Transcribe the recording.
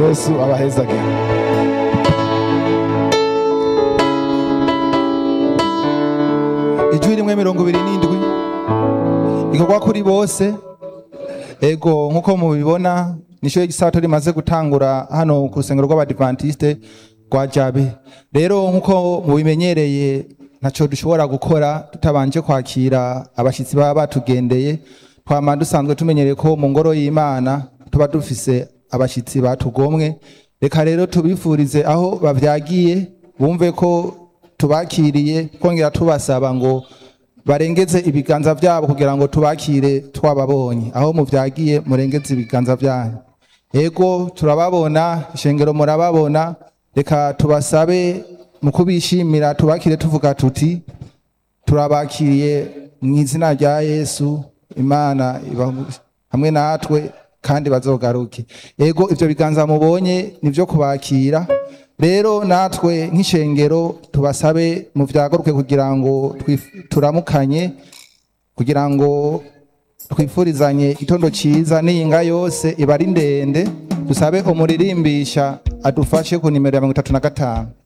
yesu abahezage ijwi rimwe mirongo ibiri n'indwi ikorwa kuri bose ego nk'uko mubibona nisho gisato rimaze gutangura hano ku rusengero rw'abadivantiste rwa jabe rero nk'uko mubimenyereye ntaco dushobora gukora tutabanje kwakira abashitsi baba batugendeye twama dusanzwe tumenyereye ko mu ngoro y'imana tuba dufise abashitsi batugomwe reka rero tubifurize aho bavyagiye bumve ko tubakiriye twongera tubasaba ngo barengeze ibiganza vyabo kugira ngo tubakire twababonye aho muvyagiye murengeze ibiganza vyanyu ego turababona ishengero murababona reka tubasabe mu kubishimira tubakire tuvuga tuti turabakiriye mu izina rya yesu imana iba hamwe natwe kandi bazogaruke ego ivyo biganza mubonye nivyo kubakira rero natwe nk'ishengero tubasabe mu vyagaruke kugira ngo twif- turamukanye kugira ngo twifurizanye itondo ciza n'iyinga yose iba ari ndende dusabe umuririmbisha adufashe ku nimero ya mirongo itatu na gatanu